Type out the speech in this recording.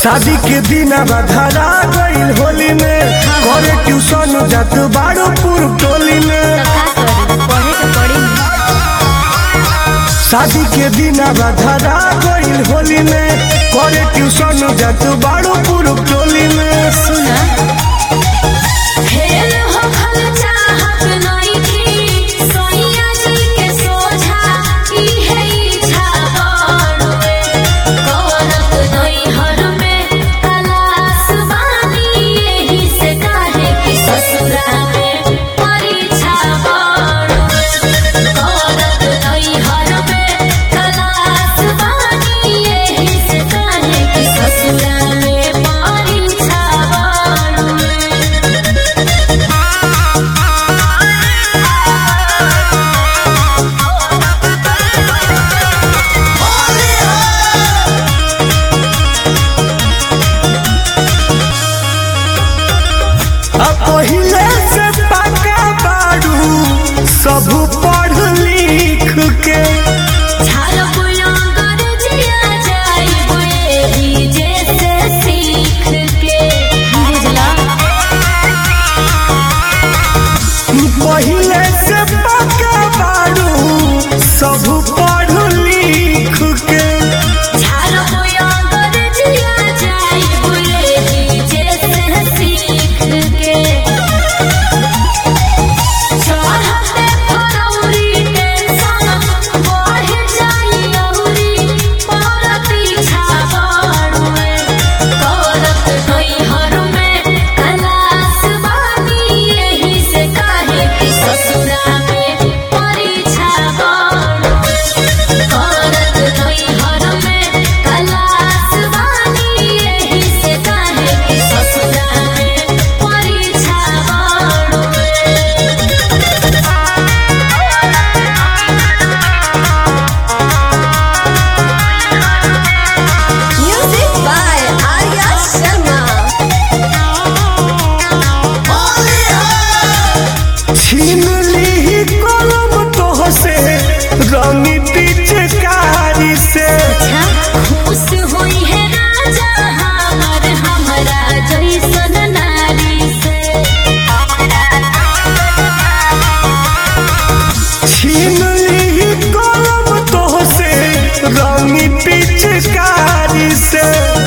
शादी के दिन धरा गईल होली में करे ट्यूशन जात बारो पूर्व टोली में तो का करी पढ़े के पड़ी शादी के दिन धरा गईल होली में करे ट्यूशन जात बारो पूर्व टोली में सुना खेल हो खल चाहत नहीं थी सोनिया जी के सोझा ई है इच्छा बाड़वे करत नहीं हर में कलास बानी यही से काहे कि ससुरा में परीक्षा बाड़वे करत नहीं हर में कलास बानी यही से काहे कि ससुरा में परीक्षा बाड़वे अब पहिले से पका बारू सब पढ़ लिख के झाल बुलंगर जिया जाइब एही जैसे सीख के बुझला पहिले से पका बारू सब पढ़ लिख के झाल बुलंगर जिया जाइब एही जैसे सीख के चढ़ते फरौरी टेंशन बढ़ जाई अउरी पर पीछा बाड़ुए करत नहीं हर में कलास बानी यही से काहे कि ससुरा में परीक्षा बाड़ुए करत नहीं हर में कलास बानी यही से काहे कि ससुरा में परीक्षा बाड़ुए Music by Arya Sharma. छीन ली कलम तोह से रंगी पिचकारी से खुश हुई है राजा हमर हमरा जैसन नारी से छीन ली कलम तोह से रंगी पिचकारी से